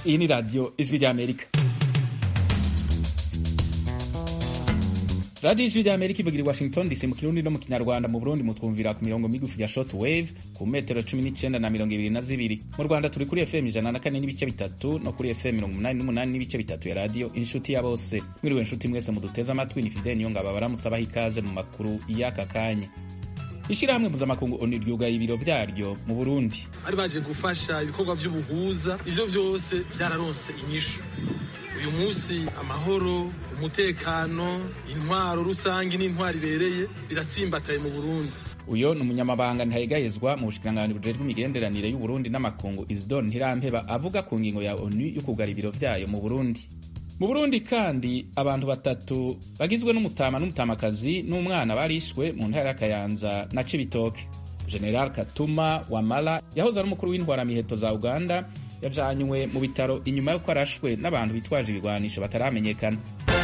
iyi ni radiyo ijwi ry'amerika radiyo ijwi ry'amerika ivugira i washington dc mu kirundi no mu kinyarwanda mu burundi mutwumvira ku mirongo migufi ya short wave ku metero cumi n'icyenda na mirongo ibiri na zibiri mu rwanda turi kuri fm ijana na kane n'ibice bitatu no kuri fm mirongo umunani n'umunani n'ibice bitatu ya radiyo inshuti ya bose mwiriwe inshuti mwese muduteze amatwi ni fideni yo ngabo baramutse abaha ikaze mu makuru y'aka kanya ishyirahamwe mpuzamakungu onu ryugaye ibiro byaryo mu burundi bari baje gufasha ibikorwa by'ubuhuza ivyo vyose vyararonse inyishu uyu munsi amahoro umutekano intwaro rusange n'intwaro ibereye biratsimbataye mu burundi uyo ni umunyamabanga ntahegayezwa mu bushikiranganji bujejwe imigenderanire y'uburundi n'amakungu isidore ntirampeba avuga ku ngingo ya onu yo kugara ibiro vyayo mu burundi mu burundi kandi abantu batatu bagizwe n'umutama n'umutamakazi n'umwana barishwe mu ntara y'akayanza na cibitoke general katuma wamala yahoze ari umukuru w'intwaramiheto za uganda yajanywe mu bitaro inyuma y'uko arashwe n'abantu bitwaje ibigwanisho bataramenyekana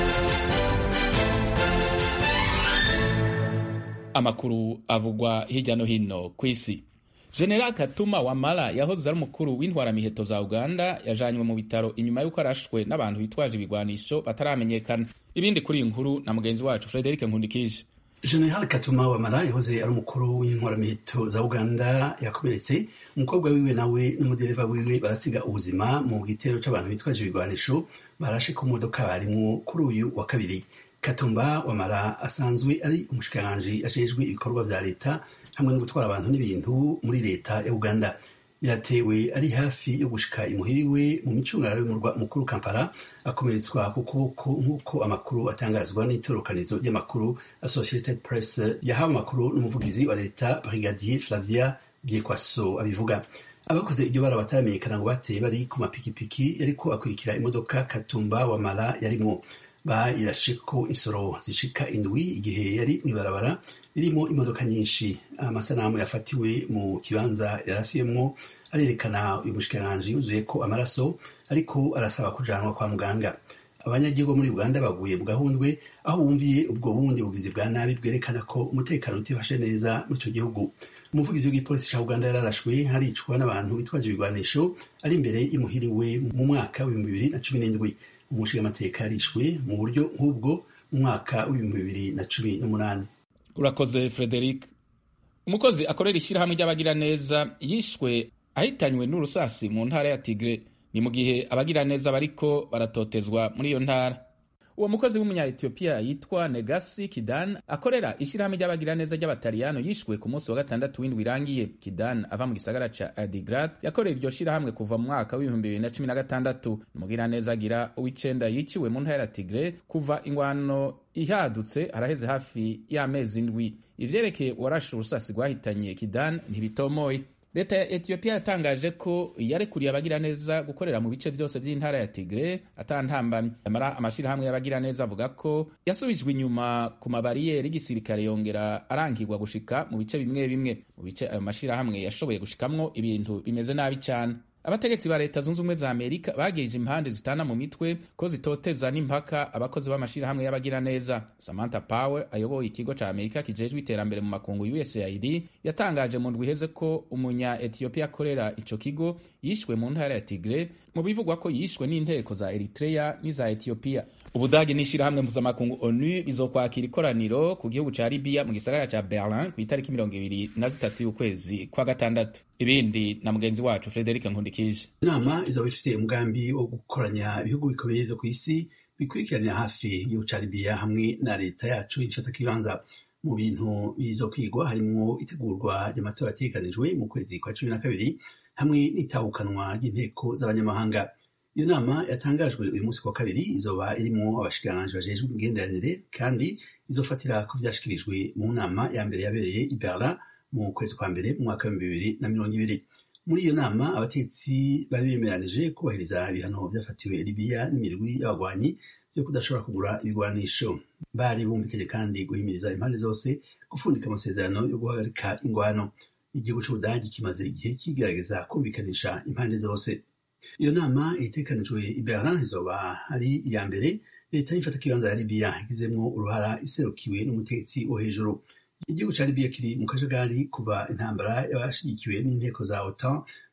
amakuru avugwa hirya no hino ku isi general katuma wamala yahoze ari umukuru w'intwaramiheto za uganda yajanywe mu bitaro inyuma y'uko arashwe n'abantu bitwaje ibigwanisho bataramenyekana ibindi kuri iyi nkuru na mugenzi wacu frederic nkundikije general katuma wamala yahoze ari umukuru w'intwaramiheto za uganda yakomeretse umukobwa wiwe nawe n'umudereva wiwe barasiga ubuzima mu gitero c'abantu bitwaje ibigwanisho barashe ku modoka barimwo kuri uyu wa kabiri katumba wamala asanzwe ari umushikiranganji ajejwe ibikorwa vya leta hamwe no gutwara abantu n'ibintu muri leta ya uganda yatewe ari hafi yo gushika imuhiriwe mu micungararo y'umurwa mukuru kampala akomeretswa ku kuboko nk'uko amakuru atangazwa n'itorokanizo ry'amakuru associated press yahawe amakuru n'umuvugizi wa leta brigadier flavia biekwaso abivuga abakoze iryo bara bataramenyekana ngo bateye bari ku mapikipiki yariko akurikira imodoka katumba wamala yarimwo bayirasheko insoro zishika indwi igihe yari mw'ibarabara ririmo imodoka nyinshi amasanamu yafatiwe mu kibanza yarasuyemwo arerekana uyu mushikiranganji yuzuye ko amaraso ariko arasaba kujanwa kwa muganga abanyagihugu muri uganda baguye mu gahundwe aho bumviye ubwo bundi bugizi bwa nabi bwerekana ko umutekano utifashe neza muri ico gihugu umuvugizi w'igipolisi ca uganda yararashwe haricwa n'abantu bitwaje ibigwanisho ari imbere y'imuhiriwe mu mwaka w'ibihumbi bibiri na cumi n'indwi umushingamateka yarishwe mu buryo nk'ubwo mu mwaka w'ibihumbi bibiri na cumi n'umunani urakoze frederic umukozi akorera ishyirahamwe ry'abagiraneza yishwe ahitanywe n'urusasi mu ntara ya tigre ni mu gihe abagiraneza bariko baratotezwa muri iyo ntara uwo mukozi w'umunya-etiyopiya yitwa negasi kidan akorera ishyirahamwe ry'abagiraneza ry'abataliyano yishwe ku munsi wa gatandatu w'indwi irangiye kidan ava mu gisagara ca adigrat yakorera iryo shyirahamwe kuva mu mwaka w'ibihumbi bibiri na cumi na gatandatu umugiraneza agira uw'icenda yiciwe mu ntara ya tigre kuva ingwano ihadutse haraheze hafi y'amezi indwi ivyerekeye uwarashe urusasi rwahitanye kidan ntibitomoye leta ya etiyopiya yatangaje ko yarekuriye abagiraneza gukorera mu bice byose by'intara ya tigre atantambamye amara amashirahamwe y'abagiraneza avuga ko yasubijwe inyuma ku mabariyeri y'igisirikare yongera arangirwa gushika mu bice bimwe bimwe mu bice ayo mashirahamwe yashoboye gushikamwo ibintu bimeze nabi cyane abategetsi ba leta zunze ubumwe za amerika bageje impande zitana mu mitwe ko zitoteza n'impaka abakozi b'amashirahamwe y'abagiraneza samantha power ayoboye ikigo ca amerika kijejwe iterambere mu makungu usaid yatangaje mu ndwi iheze ko umunya etiyopiya akorera ico kigo yishwe mu ntara ya tigre mu bivugwa ko yishwe n'inteko za eritrea n'iza etiyopiya ubudagi n'ishirahamwe mpuzamakungu onu bizokwakira ikoraniro ku gihugu ca libiya mu gisagara ca berlin ku itariki mirongo ibiri na zitatu y'ukwezi kwa gatandatu ibindi na mugenzi wacu frederic nkundikije inama izoba ifise umugambi wo gukoranya ibihugu bikomeye vyo kw'isi bikurikiranira hafi igihugu ca libiya hamwe na leta yacu ifata kibanza mu bintu bizokwigwa harimwo itegurwa ry'amatora ategekanijwe mu kwezi kwa cumi na kabiri hamwe n'itahukanwa ry'inteko z'abanyamahanga iyo nama yatangajwe uyu munsi wa kabiri izoba irimwo abashikiranganji bajejwe imigenderanire kandi izofatira ku vyashikirijwe mu nama ya mbere yabereye i Berlin mu kwezi kwa mbere mu mwaka w'ibihumbi bibiri na mirongo ibiri muri iyo nama abatetsi bari bemeranije kubahiriza ibihano vyafatiwe libiya n'imirwi y'abagwanyi vyo kudashobora kugura ibigwanisho bari bumvikanye kandi guhimiriza impande zose gufundika amasezerano yo guhagarika ingwano igihugu c'ubudagi kimaze igihe kigerageza kumvikanisha impande zose iyo nama itekanijwe i berlin izoba ari iya mbere leta y'ifata kibanza ya libiya igizemwo uruhara iserukiwe n'umutegetsi wo hejuru igihugu ca libiya kiri mu kajagari kuva intambara y'abashigikiwe n'inteko za otan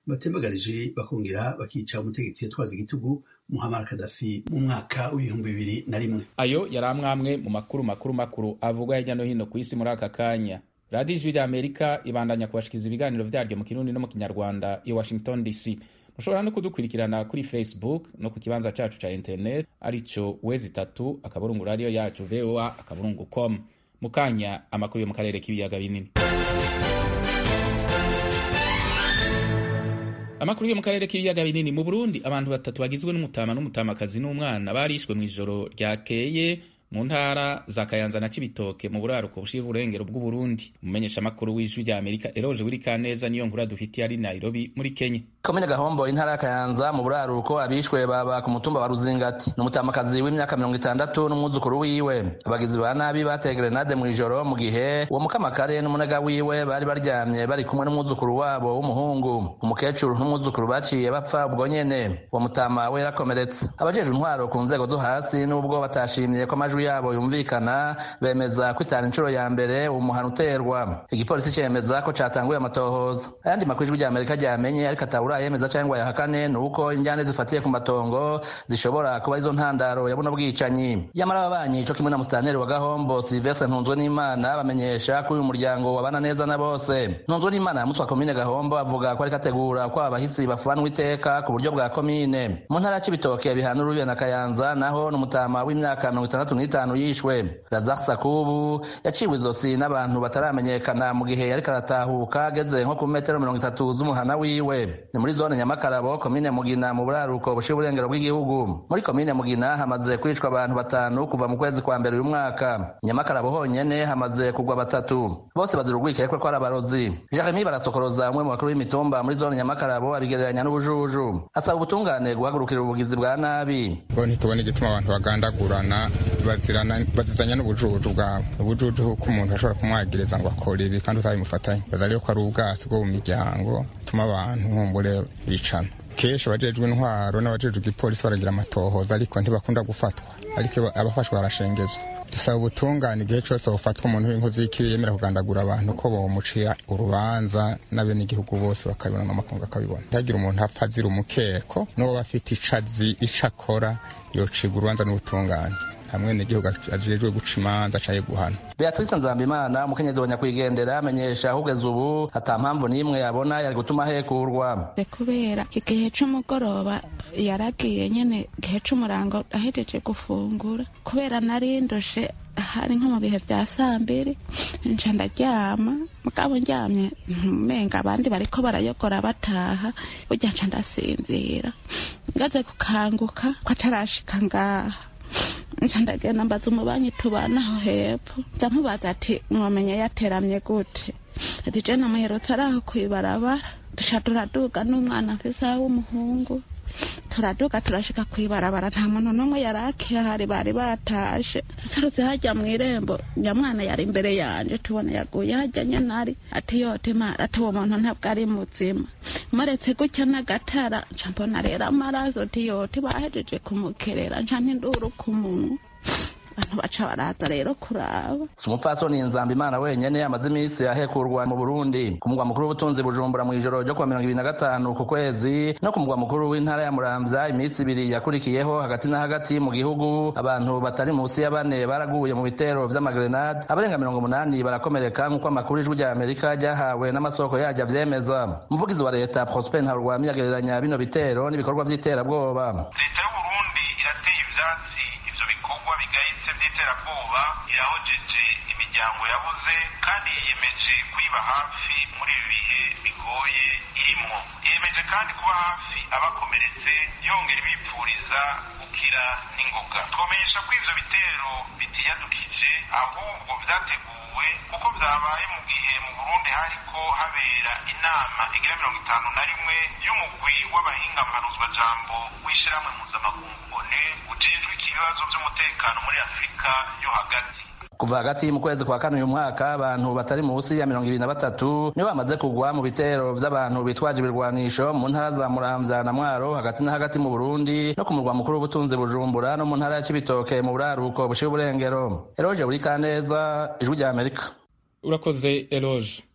batembagarije bakongera bakica umutegetsi yatwaza igitugu muhammad kadafi mu mwaka w'ibihumbi bibiri na rimwe ayo yari amwamwe mu makuru makuru makuru avugwa hirya no hino ku isi muri aka kanya radiyo ijwi rya amerika ibandanya kubashikiriza ibiganiro vyaryo mu kirundi no mu kinyarwanda i washington dc mushobora no kudukurikirana kuri facebook no ku kibanza cacu ca internet arico wezi itatu akaburungu radiyo yacu voa akaburungu com mu kanya amakuru yo mu karere k'ibiyaga binini amakuru yo mu karere k'ibiyaga binini mu burundi abantu batatu bagizwe n'umutama n'umutamakazi n'umwana barishwe mu ijoro ryakeye mu ntara za kayanza na cibitoke mu buraruko bushira uburengero bw'uburundi umumenyesha makuru w'ijwi rya amerika eroje wirikaneza niyo nkuru dufitiye ari nairobi muri kenya komine gahombo intara ya kayanza mu buraruko abishwe baba ku mutumba wa ruzingati ni umutamakazi w'imyaka mirongo itandatu n'umwuzukuru wiwe abagizi ba nabi bateye grenade mu ijoro mu gihe uwo mukamakare n'umunega wiwe bari baryamye bari kumwe n'umwuzukuru wabo w'umuhungu umukecuru n'umwuzukuru baciye bapfa ubwo nyene uwo mutama we yarakomeretse abajejwe intwaro ku nzego zo hasi n'ubwo batashimye ko amajwi yabo yumvikana bemeza ko itanu inshuro ya mbere umuhano uterwa igipolisi cemeza ko catanguye amatohoza ayandi makuru ijwi rya amerika ryamenye ariko atabura yemeza cyangwa yahakane ni uko injyane zifatiye ku matongo zishobora kuba arizo ntandaro ya buno bwicanyi yamara ababanyi co kimwe na musitanteri wa gahombo silvestre ntunzwe n'imana bamenyesha ko uyu muryango wabana neza na bose ntunzwe n'imana yamutswa komine gahombo avuga ko ariko ategura ko abahisi bafanwa iteka ku buryo bwa komine mu ntara ya cibitoke bihana urubiya na kayanza naho n'umutama w'imyaka mirongo itandatu n'itanu yishwe razak sakubu yaciwe izosi n'abantu bataramenyekana mu gihe yariko aratahuka ageze nko ku metero mirongo itatu z'umuhana wiwe ni muri zone nyamakarabo komine mugina mu buraruko bushira uburengero bw'igihugu muri komine mugina hamaze kwicwa abantu batanu kuva mu kwezi kwa mbere uyu mwaka nyamakarabo honyene hamaze kugwa batatu bose bazira urwikekwe ko ari abarozi jeremi barasokoroza umwe mu bakuru b'imitumba muri zone nyamakarabo abigereranya n'ubujuju asaba ubutungane guhagurukira ubugizi bwa nabi bo ntitubona igituma abantu bagandagurana bazirana bazizanya n'ubujuju bwabo ubujuju ko umuntu ashobora kumwagiriza ngo akore ibi kandi utabimufatanye baza rero ko ari ubwasi bwo mu miryango bituma abantu nkumbure bicana kenshi abajejwe intwaro n'abajejwe igipolisi baragira amatohoza ariko ntibakunda gufatwa ariko abafashwe barashengezwa dusaba ubutungane igihe cyose bufatwa umuntu w'inkozi y'ikibi yemera kugandagura abantu ko bomucira urubanza n'abenegihugu bose bakabibona n'amakungu akabibona ntagira umuntu apfa azira umukeko n'uwo bafite icazi ico akora yocibwa urubanza n'ubutungane hamwe n'igihugu ajejwe guca imanza acaye guhana beatrice nzambimana umukenyezi wa nyakwigendera amenyesha ahugeze ubu ata mpamvu n'imwe yabona yari gutuma hekurwa kubera igihe c'umugoroba yaragiye nyene igihe c'umurango ahejeje gufungura kubera narindushe hari nko mu bihe vya sambiri nca ndaryama mugabo ndyamye umenga abandi bariko barayogora bataha burya nca ndasinzira ngaze gukanguka ko atarashika ngaha nca ndagenda mbaza umubanyi tubanaho hepfo ndamubaza ati mwamenye yateramye gute ati je namuherutse ari aho kwibarabara duca turaduga n'umwana mfise w'umuhungu turaduga turashika kwibarabara nta muntu n'umwe yari akihari bari batashe tutarutse hajya mu irembo nyamwana yari imbere yanje tubona yaguye hajya nyene ari ati yote mara ati uwo muntu ntabwo ari muzima muretse gutya n'agatara nca mbona rero amaraso ati yote bahejeje kumukerera nca ntinduru ku munwa abantu baca baraza rero kuraba si umupfasoni nzamba imana wenyene amaze iminsi ahekurwa mu burundi ku mugwa mukuru w'ubutunzi bujumbura mu ijoro ryo kuwa mirongo ibiri na gatanu ku kwezi no ku mugwa mukuru w'intara ya muramvya iminsi ibiri yakurikiyeho hagati na hagati mu gihugu abantu batari munsi ya bane baraguye mu bitero vy'amagrenade abarenga mirongo umunani barakomereka nk'uko amakuru ijwi rya amerika ryahawe n'amasoko yaryo avyemeza umuvugizi wa leta prosper ntarurwami yagereranya bino bitero n'ibikorwa vy'iterabwoba leta y'uburundi irateye ivyatsi ivyo bikorwa bigayitse vy'iterabwoba irahojeje imiryango yabuze kandi yiyemeje kwiba hafi muri ibi bihe bigoye irimwo yiyemeje kandi kuba hafi abakomeretse yongera ibipfuriza gukira n'ingoga twomenyesha ko ivyo bitero bitiyadukije ahubwo vyateguwe kuko vyabaye mu gihe mu burundi hariko habera inama igira mirongo itanu na rimwe y'umugwi w'abahinga mpanuzwajambo w'ishirahamwe mpuzamakungu one ujejwe ibibazo vy'umutekano muri afurika yo hagati kuva hagati mu kwezi kwa kane uyu mwaka abantu batari munsi ya mirongo ibiri na batatu nibo bamaze kugwa mu bitero vy'abantu bitwaje ibirwanisho mu ntara za muramvya na mwaro hagati na hagati mu burundi no ku murwa mukuru w'ubutunzi bujumbura no mu ntara ya cibitoke mu buraruko bushira uburengero eroje buri kaneza ijwi rya amerika urakoze eroge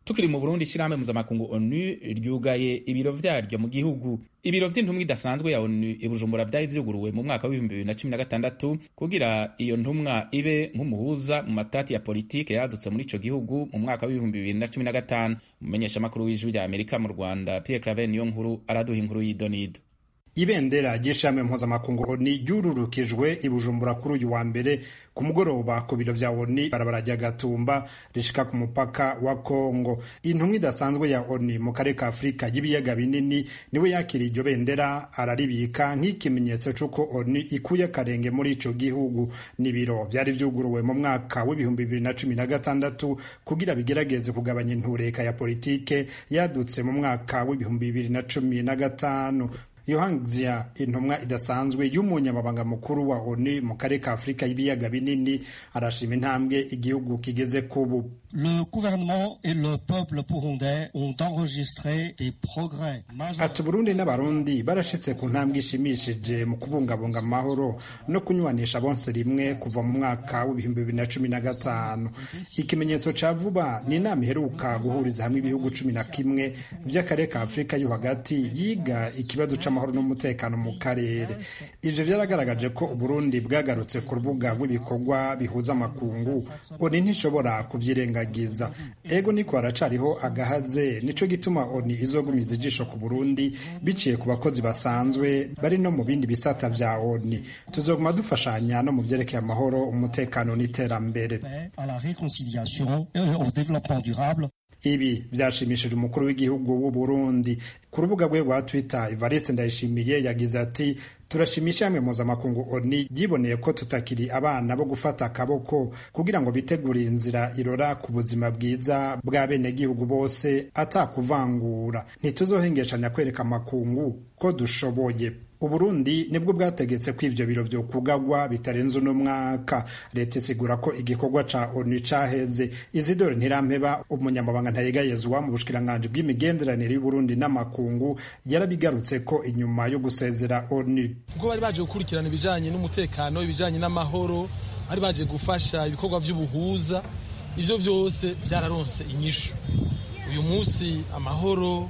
tukiri mu burundi ishyirahamwe mpuzamakungu onu ryugaye ibiro vyaryo mu gihugu ibiro vy'intumwa idasanzwe ya onu i bujumbura vyari vyuguruwe mu mwaka w'ibihumbi bibiri na cumi na gatandatu kugira iyo ntumwa ibe nk'umuhuza mu matati ya politike yadutse muri ico gihugu mu mwaka w'ibihumbi bibiri na cumi na gatanu umumenyeshamakuru w'ijwi rya amerika mu rwanda pierre claver niyo nkuru araduha inkuru y'idonido ibendera ry'ishami mpuzamakungu oni ryururukijwe i bujumbura kuri uyu wa mbere ku mugoroba ku biro vya oni barabara rya gatumba rishika ku mupaka wa kongo intumwa idasanzwe ya oni mu karere ka afurika y'ibiyaga binini niwe yakiriye iryo bendera araribika nk'ikimenyetso c'uko oni ikuye akarenge muri ico gihugu n'ibiro vyari vyuguruwe mu mwaka w'ibihumbi bibiri na cumi na gatandatu kugira bigerageze kugabanya intureka ya politike yadutse mu mwaka w'ibihumbi bibiri na cumi na gatanu yohangzia intumwa idasanzwe y'umunyamabanga mukuru wa onu mu karere ka afurika y'ibiyaga binini arashima intambwe igihugu kigeze kubu Le gouvernement et le peuple burundais ont enregistré des progrès ati uburundi n'abarundi barashitse ku ntambwe ishimishije mu kubungabunga amahoro no kunywanisha bonse rimwe kuva mu mwaka w'ibihumbi bibiri na cumi na gatanu ikimenyetso ca vuba ni inama iheruka guhuriza hamwe ibihugu cumi na kimwe vy'akarere ka afurika yo hagati yiga ikibazo c'amahoro n'umutekano mu karere ivyo vyaragaragaje ko uburundi bwagarutse ku rubuga rw'ibikorwa bihuza amakungu oni ntishobora kuvyirenga giza ego niko haracariho agahaze nico gituma oni izogumiza ijisho ku burundi biciye ku bakozi basanzwe bari no mu bindi bisata vya oni tuzoguma dufashanya no mu vyerekeye amahoro umutekano n'iterambere à la réconciliation et au développement durable ibi vyashimishije umukuru w'igihugu w'u Burundi ku rubuga rwe rwa Twitter Evariste Ndayishimiye yagize ati turashimisha hamwe mpuzamakungu oni yiboneye ko tutakiri abana bo gufata akaboko kugira ngo bitegurire inzira irora ku buzima bwiza bwa bene gihugu bose atakuvangura ntituzohengeshanya kwereka amakungu ko dushoboye uburundi nibwo bwategetse ko ivyo biro vyokugagwa bitarenze uno mwaka leta isigura ko igikorwa ca onu caheze izidore ntirampeba umunyamabanga ntayegayezwa mu bushikiranganji bw'imigenderanire y'uburundi n'amakungu yarabigarutse ko inyuma yo gusezera onu kuko bari baje gukurikirana ibijanye n'umutekano ibijanye n'amahoro bari baje gufasha ibikorwa vy'ubuhuza ivyo vyose vyararonse inyishu uyu munsi amahoro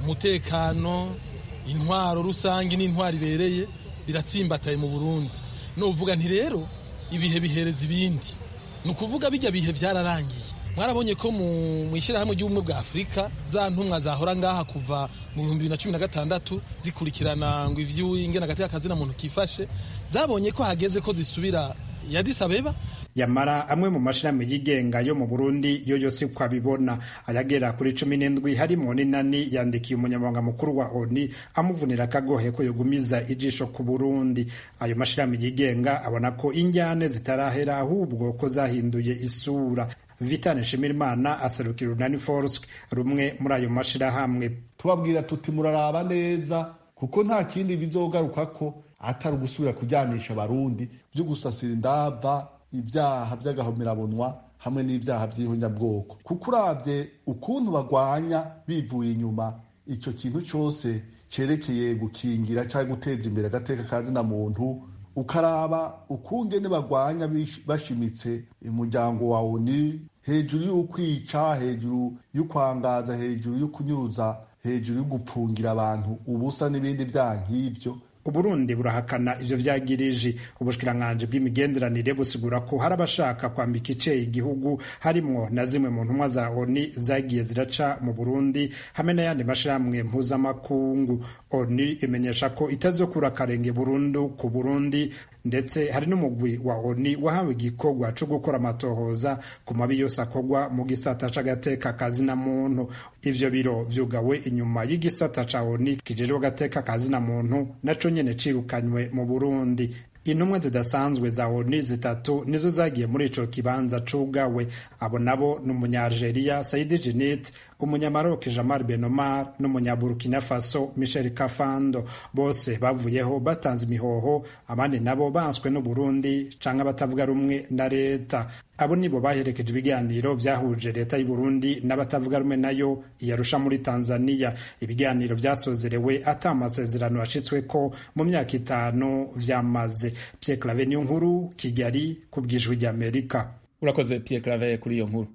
umutekano intwaro rusange n'intwaro ibereye biratsimbataye mu burundi nuvuga nti rero ibihe bihereza ibindi ni ukuvuga bijya bihe byararangiye mwarabonye ko mu ishyirahamwe ry'ubumwe bwa afurika za ntumwa zahora ngaha kuva mu bihumbi bibiri na cumi na gatandatu zikurikirana ngo ivy'ingene hagati y'akazina muntu kifashe zabonye ko hageze ko zisubira ya Addis Abeba yamara amwe mu mashirahamwe yigenga yo mu Burundi yo yose uko abibona ayagera kuri cumi n'indwi harimo n'inani yandikiye umunyamabanga mukuru wa ONU amuvunira akagohe ko yogumiza ijisho ku Burundi ayo mashirahamwe yigenga abona ko injyane zitarahera ahubwo ko zahinduye isura Vitane Nshimirimana aserukira Urunani Force rumwe muri ayo mashirahamwe tubabwira tuti muraraba neza kuko nta kindi bizogaruka ko atari ugusubira kujyanisha abarundi byo gusasira indava ibyaha by'agahomerabunwa hamwe n'ibyaha by'ihonyabwoko kuko urabye ukuntu bagwanya bivuye inyuma icyo kintu cyose cyerekeye gukingira cyangwa guteza imbere agateka ka zina muntu ukaraba ukungene bagwanya bashimitse umuryango wa oni hejuru y'ukwica hejuru y'ukwangaza hejuru y'ukunyuruza hejuru yo gupfungira abantu ubusa n'ibindi byaha nk'ibyo uburundi burahakana ivyo vyagirije ubushikiranganji bw'imigenderanire busigura ko hari abashaka kwambika iceye igihugu harimwo na zimwe mu ntumwa za oni zagiye ziraca mu burundi hamwe n'ayandi mashirahamwe mpuzamakungu oni imenyesha ko itazokura akarenge burundu ku burundi ndetse hari n'umugwi wa oni wahawe igikorwa co gukora amatohoza ku mabi yose akorwa mu gisata c'agateka kazina muntu ivyo biro vyugawe inyuma y'igisata ca oni kijejwe agateka kazina muntu naco nyene cirukanywe mu burundi intumwa zidasanzwe za oni zitatu nizo zagiye muri ico kibanza cugawe abo nabo ni umunyalgeria saidi jinit umunyamaroke jamar benomar n'umunyaburukina faso michel kafando bose bavuyeho batanze imihoho abandi nabo banswe n'uburundi canke abatavuga rumwe na leta abo nibo baherekeje ibiganiro vyahuje leta y'uburundi n'abatavuga rumwe nayo iyarusha muri tanzania ibiganiro vyasozerewe ata amasezerano yashitsweko mu myaka itanu vyamaze pierre clave niyo nkuru kigali ku bwijwi ry'amerika urakoze pierre clave kuri iyo nkuru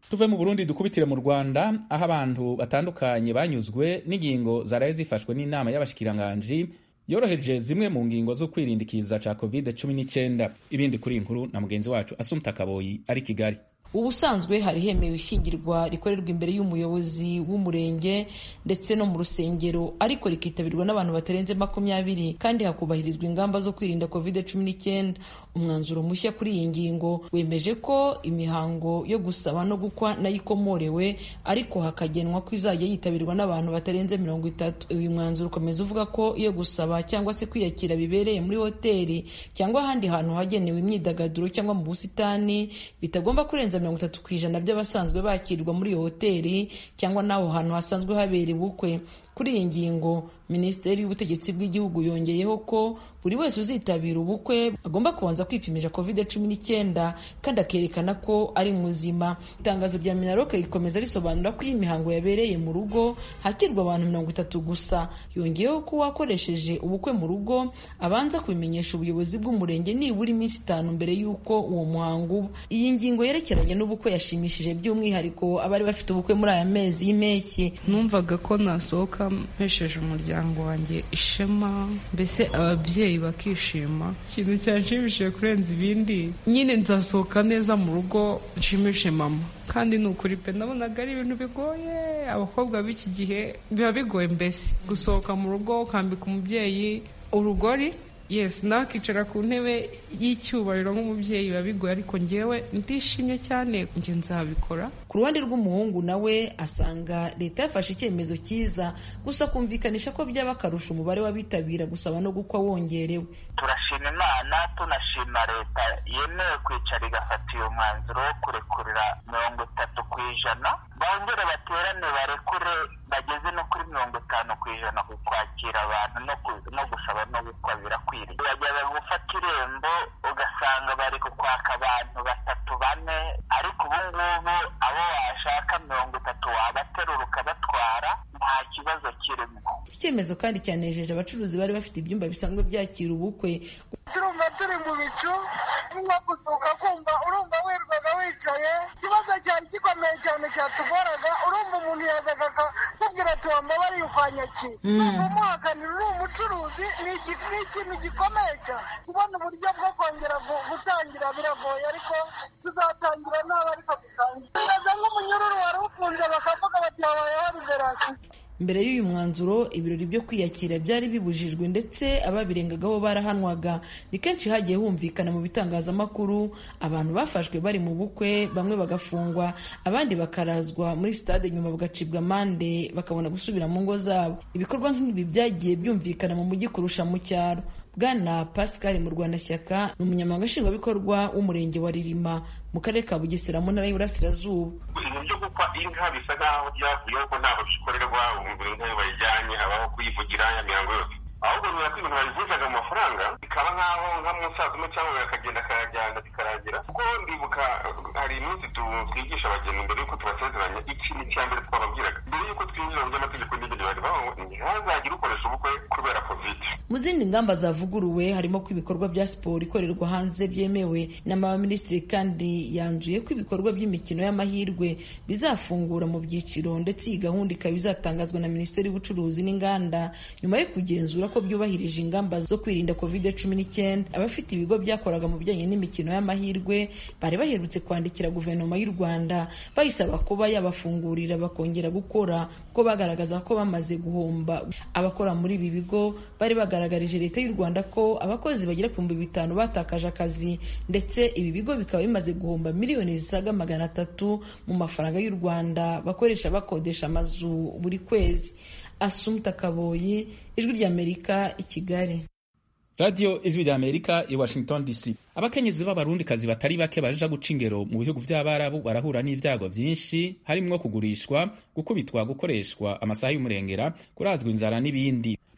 tuve mu burundi dukubitire mu rwanda aho abantu batandukanye banyuzwe n'ingingo zaraye zifashwe n'inama y'abashikiranganji yoroheje zimwe mu ngingo zo kwirinda ikiza ca covid 19 ibindi kuri inkuru na mugenzi wacu asumta kaboyi ari kigali ubusanzwe hari hemewe ishyingirwa rikorerwa imbere y'umuyobozi w'umurenge ndetse no mu rusengero ariko rikitabirwa n'abantu batarenze makumyabiri kandi hakubahirizwa ingamba zo kwirinda covid cumi n'icyenda umwanzuro mushya kuri iyi ngingo wemeje ko imihango yo gusaba no gukwa nayo ikomorewe ariko hakagenwa ko izajya yitabirwa n'abantu batarenze mirongo itatu uyu mwanzuro ukomeza uvuga ko iyo gusaba cyangwa se kwiyakira bibereye muri hoteli cyangwa ahandi hantu hagenewe imyidagaduro cyangwa mu busitani bitagomba kurenza mirongo itatu ku ijana by'abasanzwe bakirwa muri iyo hoteli cyangwa n'aho hantu hasanzwe habera ubukwe kuri iyi ngingo minisiteri y'ubutegetsi bw'igihugu yongeyeho ko buri wese uzitabira ubukwe agomba kubanza kwipimisha covid cumi n'icyenda kandi akerekana ko ari muzima itangazo rya minaroke rikomeza risobanura ko iyi mihango yabereye mu rugo hakirwa abantu mirongo itatu gusa yongeyeho ko uwakoresheje ubukwe mu rugo abanza kubimenyesha ubuyobozi bw'umurenge nibura iminsi itanu mbere y'uko uwo muhango uba iyi ngingo yerekeranye n'ubukwe yashimishije by'umwihariko abari bafite ubukwe muri aya mezi y'impeshyi numvaga ko nasohoka mpesheje umuryango wanjye ishema mbese ababyeyi bakishima ikintu cyanshimishije kurenza ibindi nyine nzasohoka neza mu rugo nshimishe mama kandi ni ukuri pe nabonaga ari ibintu bigoye abakobwa b'iki gihe biba bigoye mbese gusohoka mu rugo ukambika umubyeyi urugori yes nawe akicara ku ntebe y'icyubahiro nk'umubyeyi biba bigoye ariko ngewe ndishimye cyane njye nzabikora ku ruhande rw'umuhungu nawe asanga leta yafashe icyemezo cyiza gusa kumvikanisha ko byaba akarusha umubare w'abitabira gusaba no gukwa wongerewe turashima imana tunashima leta yemewe kwicara igafata uyu mwanzuro wo kurekurira mirongo itatu ku ijana bongere baterane barekure bageze no kuri mirongo itanu ku ijana ku kwakira abantu no gusaba no gukwa birakwiriye bajyaga gufata irembo ugasanga bari kukwaka abantu batatu bane ariko ubu ngubu abo washaka mirongo itatu wabaterura ukabatwara nta kibazo kirimo iki cyemezo kandi cyanejeje abacuruzi bari bafite ibyumba bisanzwe byakira ubukwe turumva turi mu bicu nko gusuka kumva urumva wirwaga wicaye ikibazo cyari gikomeye cyane cyatugoraga urumva umuntu yazaga akakubwira ati wambabariye ukwanyakira numva umuhakanira uri umucuruzi ni ikintu gikomeye cyane kubona uburyo bwo kongera gutangira biragoye ariko tuzatangira naba ariko dutangira bimeze nk'umunyururu wari ufunze bakavuga bati habayeho liberasiyo mbere y'uyu mwanzuro ibirori byo kwiyakira byari bibujijwe ndetse ababirengagaho barahanwaga ni kenshi hagiye humvikana mu bitangazamakuru abantu bafashwe bari mu bukwe bamwe bagafungwa abandi bakarazwa muri sitade nyuma bagacibwa amande bakabona gusubira mu ngo zabo ibikorwa nk'ibi byagiye byumvikana mu mujyi kurusha mu cyaro bwana pascal mu rwandashyaka ni umunyamabanga nshingwabikorwa w'umurenge wa ririma mu karere ka bugesera mu ntara y'uburasirazuba ibintu byo gukwa inka bisa nk'aho byavuyeho ko ntaho bikorerwa umugore inka bayijyanye habaho kuyivugira ya mihango yose ahubwo biba ko ibintu babivunjaga mu mafaranga bikaba nk'aho nk'umusaza umwe cyangwa akagenda akayajyana bikarangira kuko ndibuka hari iminsi twigisha abageni mbere y'uko tubasezeranya ikintu cya mbere twababwiraga mbere y'uko twinjira mu by'amategeko n'ibindi bari baho ntihazagire ukoresha ubukwe kubera kovide mu zindi ngamba zavuguruwe harimo ko ibikorwa bya siporo ikorerwa hanze byemewe n'abaminisitiri kandi yanzuye ko ibikorwa by'imikino y'amahirwe bizafungura mu byiciro ndetse iyi gahunda ikaba izatangazwa na minisiteri y'ubucuruzi n'inganda nyuma yo kugenzura ko byubahirije ingamba zo kwirinda covid cumi n'icyenda abafite ibigo byakoraga mu bijyanye n'imikino y'amahirwe bari baherutse kwandikira guverinoma y'u rwanda bayisaba kuba yabafungurira bakongera gukora kuko bagaragaza ko bamaze guhomba abakora muri ibi bigo bari bagaragarije leta y'u rwanda ko abakozi bagera ku bihumbi bitanu batakaje akazi ndetse ibi bigo bikaba bimaze guhomba miliyoni zisaga magana atatu mu mafaranga y'u rwanda bakoresha bakodesha amazu buri kwezi asumta kaboyi ijwi ry'amerika i kigali radiyo ijwi ry'amerika i washington dc abakenyezi b'abarundikazi batari bake baja guca ingero mu bihugu by'abarabu barahura n'ibyago byinshi harimwo kugurishwa gukubitwa gukoreshwa amasaha y'umurengera kurazwa inzara n'ibindi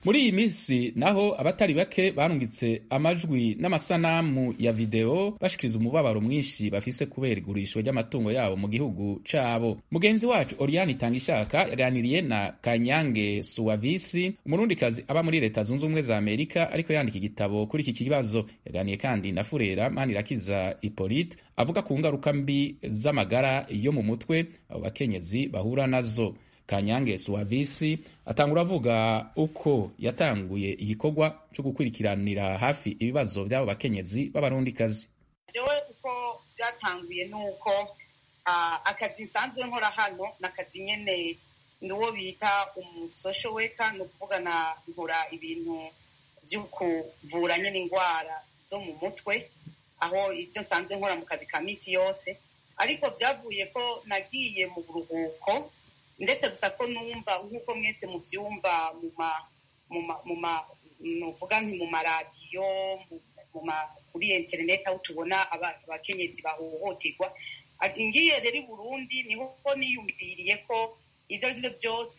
muri iyi minsi naho abatari bake barungitse amajwi n'amasanamu ya videwo bashikiriza umubabaro mwinshi bafise kubera igurishwa ry'amatungo yabo mu gihugu cabo mugenzi wacu oriane itangishaka yaganiriye na kanyange suwavisi umurundikazi aba muri leta zunze ubumwe za amerika ariko yandika igitabo kuri iki kibazo yaganiye kandi na furera manirakiza ipolite avuga ku ngaruka mbi z'amagara yo mu mutwe abo bakenyezi bahura nazo kanyange suwavisi atangura avuga uko yatanguye igikorwa cyo gukurikiranira hafi ibibazo by'abo bakenyezi b'abarundikazi jewe uko byatanguye ni uko akazi nsanzwe nkora hano ni akazi nyene ni uwo bita umusosho weka ni ukuvuga na nkora ibintu byo kuvura nyine indwara zo mu mutwe aho ibyo nsanzwe nkora mu kazi ka minsi yose ariko byavuye ko nagiye mu buruhuko ndetse gusa ko numva nk'uko mwese mubyumva mu ma nuvuga nti mu maradiyo kuri interineti aho tubona abakenyezi bahohoterwa ngiye rero i burundi niho niyumviriye ko ibyo ari byo byose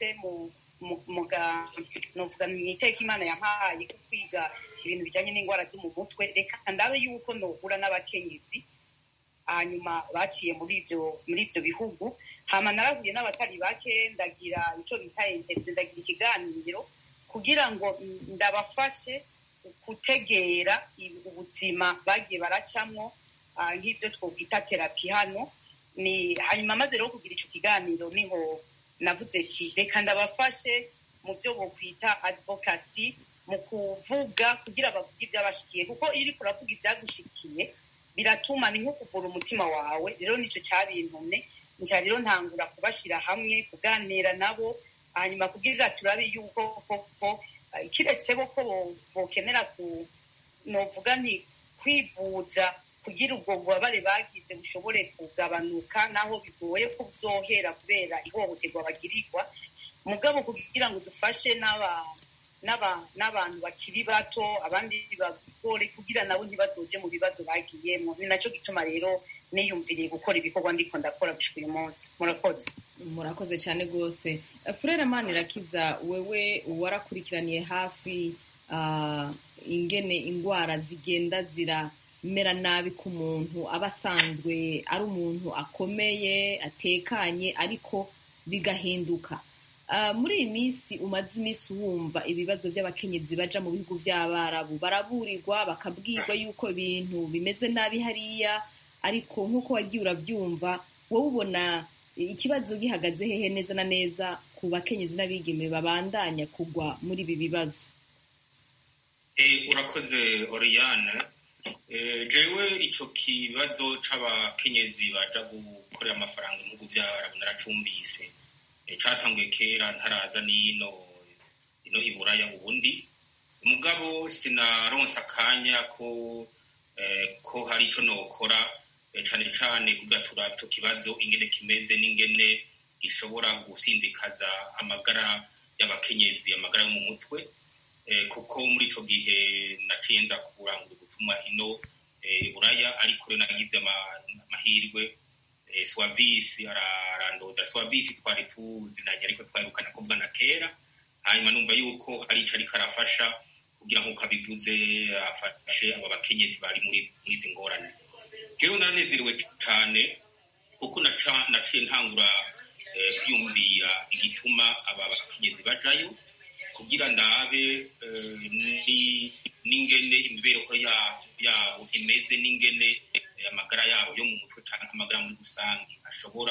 nuvuga mu iteka imana yampaye ko kwiga ibintu bijyanye n'indwara zo mu mutwe reka ndabe yuko nohura n'abakenyezi hanyuma baciye muri ibyo muri ibyo bihugu hama narahuye n'abatari bake ndagira icyo bita interview ndagira ikiganiro kugira ngo ndabafashe gutegera ubuzima bagiye baracamwo nk'ibyo twokwita terapi hano ni hanyuma maze rero kugira icyo kiganiro niho navuze ati reka ndabafashe mu byo bokwita advocacy mu kuvuga kugira bavuge ibyabashikiye kuko iyo uriko uravuga ibyagushikiye biratuma ni nko kuvura umutima wawe rero nicyo cyabintumye nca rero ntangura kubashyira hamwe kuganira nabo hanyuma kugira turabe yuko koko kiretse bo ko bokenera ku novuga nti kwivuza kugira ubwo bubabare bagize bushobore kugabanuka naho bigoye ko byohera kubera ihohoterwa bagirirwa mugabo kugira ngo dufashe n'abantu bakiri bato abandi bagore kugira nabo ntibazoje mu bibazo bagiyemo ni nacyo gituma rero niyumviriye gukora ibikorwa ndiko ndakora gushika uyu munsi murakoze murakoze cyane rwose furere manirakiza wewe warakurikiraniye hafi ingene indwara zigenda ziramera nabi ku muntu aba asanzwe ari umuntu akomeye atekanye ariko bigahinduka muri iyi minsi umaze iminsi wumva ibibazo by'abakenyezi baja mu bihugu by'abarabu baraburirwa bakabwirwa yuko ibintu bimeze nabi hariya ariko nk'uko wagiye urabyumva wowe ubona ikibazo gihagaze hehe neza na neza ku bakenyezi n'abigeme babandanya kugwa muri ibi bibazo urakoze oriyane jewe icyo kibazo c'abakenyezi baja gukorera amafaranga mu bihugu by'abarabu naracumvise catanguye kera ntaraza n'ino ino iburaya ubundi mugabo sinaronsa akanya ko ko hari ico nokora cane cane kugatura ico kibazo ingene kimeze n'ingene gishobora gusinzikaza amagara y'abakenyezi amagara yo mu mutwe kuko muri ico gihe naciye nza kurangura ubutumwa ino buraya ariko rero nagize amahirwe swavisi arandoda swavisi twari tuzinanye ariko twarukana kuvuga na kera hanyuma numva yuko hari ico ariko arafasha kugira nk'uko abivuze afashe abo bakenyezi bari muri izi ngorane jewe naranezerewe cane kuko naciye ntangura kwiyumvira igituma aba bakenyezi bajayo kugira ndabe n'ingene imibereho yabo imeze n'ingene amagara yabo yo mu mutwe cyangwa amagara muri rusange ashobora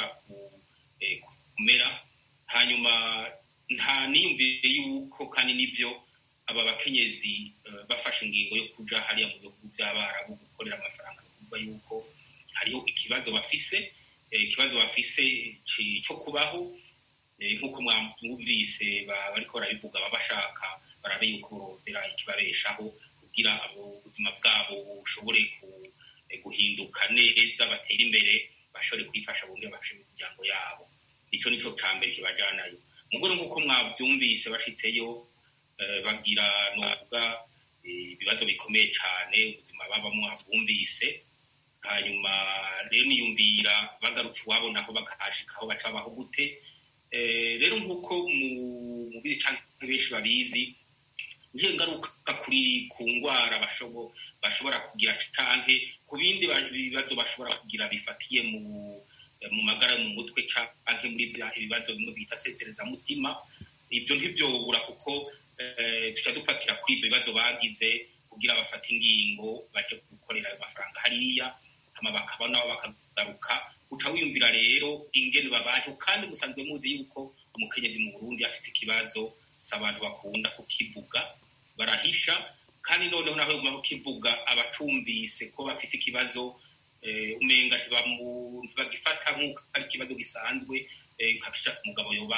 kumera hanyuma nta niyumvire yuko kandi n'ibyo aba bakenyezi bafashe ingingo yo kuja hariya mu bihugu by'abarabu gukorera amafaranga kuvuga yuko hariho ikibazo bafise ikibazo bafise cyo kubaho nk'uko mwumvise bariko barabivuga baba bashaka barabe yuko borondera ikibabeshaho kugira abo ubuzima bwabo bushobore guhinduka neza batera imbere bashobore kwifasha bongere bafashe imiryango yabo ico nico ca mbere kibajanayo mugore nk'uko mwavyumvise bashitseyo bagira novuga ibibazo bikomeye cane ubuzima babamwo bumvise hanyuma rero niyumvira bagarutse iwabo naho bakahashikaho baca babaho gute rero nk'uko mubizi canke benshi babizi ngiye ngaruka kuri ku ndwara bashobora kugira canke ku bindi bibazo bashobora kugira bifatiye mu mu magara yo mu mutwe canke muri ibibazo bimwe bita seserezamutima ibyo ntivyobura kuko tuca dufatira kuri ivyo bibazo bagize kugira bafate ingingo baje gukorera ayo mafaranga hariya hama bakaba nabo bakagaruka uca wiyumvira rero ingene babayeho kandi musanzwe muzi yuko umukenyezi mu burundi afise ikibazo si abantu bakunda kukivuga barahisha kandi noneho naho yaguma kukivuga abacumvise ko bafise ikibazo umenga ntibagifata nk'uko ari ikibazo gisanzwe nka umugabo yoba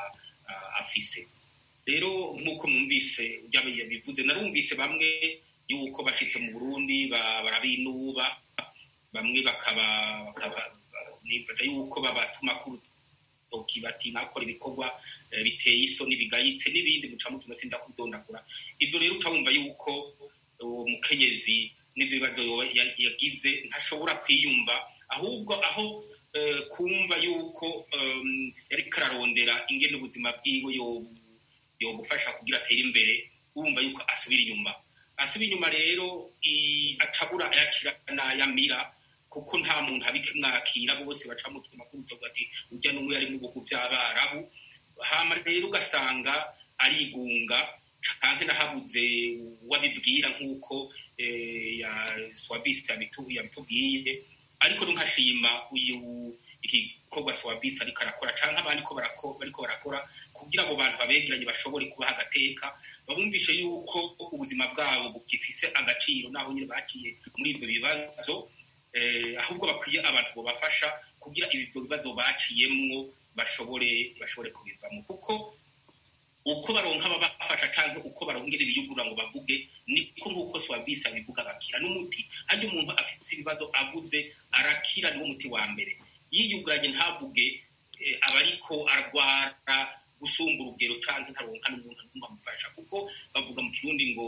afise rero nk'uko mwumvise bivuze narumvise bamwe yuko bashitse mu burundi barabinuba bamwe bakaba nibaza yuko babatuma ku rutoki bati nakora ibikorwa biteye isoni bigayitse n'ibindi muca muvuma sinda kudondagura ivyo rero uca wumva yuko uwo mukenyezi n'ivyo bibazo yagize ntashobora kwiyumva ahubwo aho kumva yuko yariko ararondera ingene ubuzima bwiwe yobufasha kugira atere imbere wumva yuko asubira inyuma asubira inyuma rero acabura ayakira n'ayamira kuko nta muntu abikimwakira bose baca mutuma k'urutoki ati urya n'umwe yari mu bihugu by'abarabu hama rero ugasanga arigunga canke nahabuze uwabibwira nk'uko swavisi yabitubwiye ariko nkashima uyu igikorwa swavisi ariko arakora canke abandi ko bariko barakora kugira abo bantu babegeranye bashobore kubaha agateka babumvishe yuko ubuzima bwabo bugifise agaciro naho nyine baciye muri ivyo bibazo ahubwo bakwiye abantu bobafasha kugira ibyo bibazo baciyemwo bashobore bashobore kubivamo kuko uko baronka ababafasha canke uko barongera ibiyugurura ngo bavuge niko nk'uko swavisi abivuga bakira n'umuti harya umuntu afite ibibazo avuze arakira niwo muti wa mbere yiyuguranye ntavuge aba ariko arwara gusumba urugero canke ntaronka n'umuntu n'umwe amufasha kuko bavuga mu kirundi ngo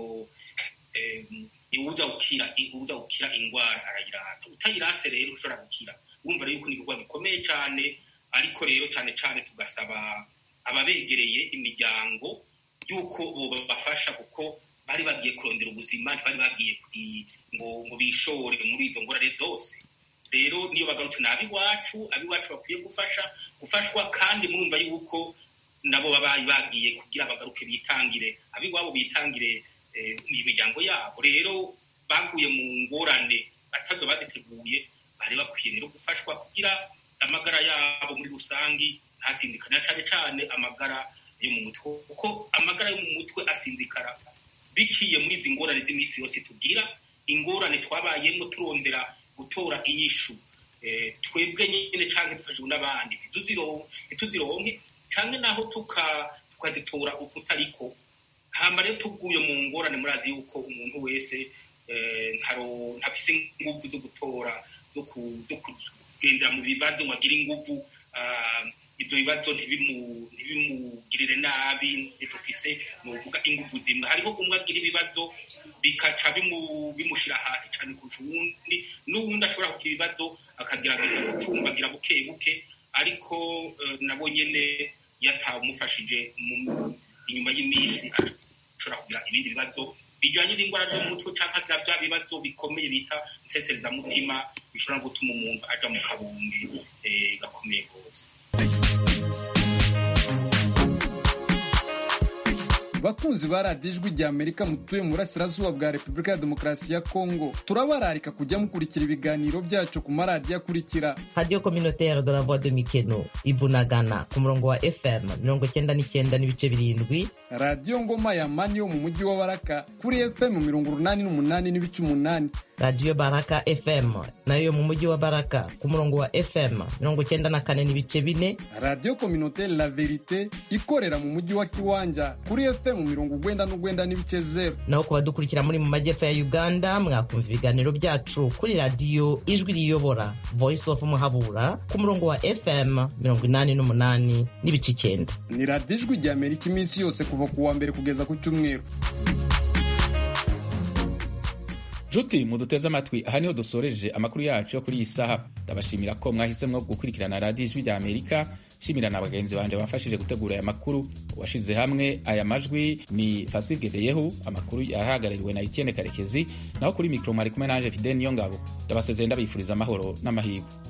uwuza gukira uwuza gukira indwara arayirata utayirase rero ushobora gukira urumva rero yuko ni ibikorwa bikomeye cane ariko rero cane cane tugasaba ababegereye imiryango yuko bobafasha kuko bari bagiye kurondera ubuzima ntibari bagiye ngo ngo bishore muri izo ngorane zose rero niyo bagarutse ni ab'iwacu ab'iwacu bakwiye gufasha gufashwa kandi mwumva yuko nabo babaye bagiye kugira bagaruke bitangire ab'iwabo bitangire imiryango yabo rero baguye mu ngorane batazo baziteguye bari bakwiye rero gufashwa kugira amagara yabo muri rusangi ntasinzikana cyane cyane amagara yo mu mutwe kuko amagara yo mu mutwe asinzikara biciye muri izi ngorane z'iminsi yose tugira ingorane twabayemo turondera gutora inyishu twebwe nyine cyangwa dufashijwe n'abandi ntituzironke cyangwa naho tukazitora uko utariko hamba rero tuguye mu ngorane murazi yuko umuntu wese ntafise inguvu zo gutora zo kugendera mu bibazo ngo agire inguvu ibyo bibazo ntibimugirire nabi ntitufise ni ukuvuga inguvu zimwe hariho umwe agira ibibazo bikaca bimushyira hasi cyane kurusha uwundi n'uwundi ashobora kugira ibibazo akagerageza gucumbagira buke buke ariko nabo nyine yatawumufashije inyuma y'iminsi ashobora kugira ibindi bibazo bijyanye n'indwara zo mu mutwe cyangwa agira bya bibazo bikomeye bita inseserezamutima bishobora gutuma umuntu aja mu kabumbi gakomeye rwose bakunzi ba radiyo ijwi rya amerika mutuye mu burasirazuba bwa repubulika ya demokarasi ya kongo turabararika kujya mukurikira ibiganiro byacu ku maradiyo akurikira radiyo kominoteri de la voix de mikeno ibunagana ku murongo wa fm mirongo cyenda n'icyenda n'ibice birindwi radiyo ngoma ya mani yo mu mujyi wa baraka kuri fm mirongo urunani n'umunani n'ibice umunani radiyo baraka fm nayo yo mu mujyi wa baraka ku murongo wa fm mirongo cyenda na kane n'ibice bine radiyo kominoteri la verite ikorera mu mujyi wa kiwanja kuri fm mirongo ugwenda n'ugwenda n'ibice zeru naho ku badukurikira muri mu majyepfo ya uganda mwakumva ibiganiro byacu kuri radiyo ijwi riyobora voice of muhabura ku murongo wa fm mirongo inani n'umunani n'ibice icyenda ni radiyo ijwi rya amerika iminsi yose kuva ku wa mbere kugeza ku cyumweru nshuti muduteze amatwi aha niho dusoreje amakuru yacu yo kuri iyi saha ndabashimira ko mwahisemo gukurikirana radiyo ijwi rya amerika shimira na bagenzi banje bafashije gutegura aya makuru uwashize hamwe aya majwi ni fasige beyehu amakuru yahagarariwe na etienne karekezi naho kuri mikoro mwari kumwe nanje fideni niyo ngabo ndabasezeye ndabifuriza amahoro n'amahirwe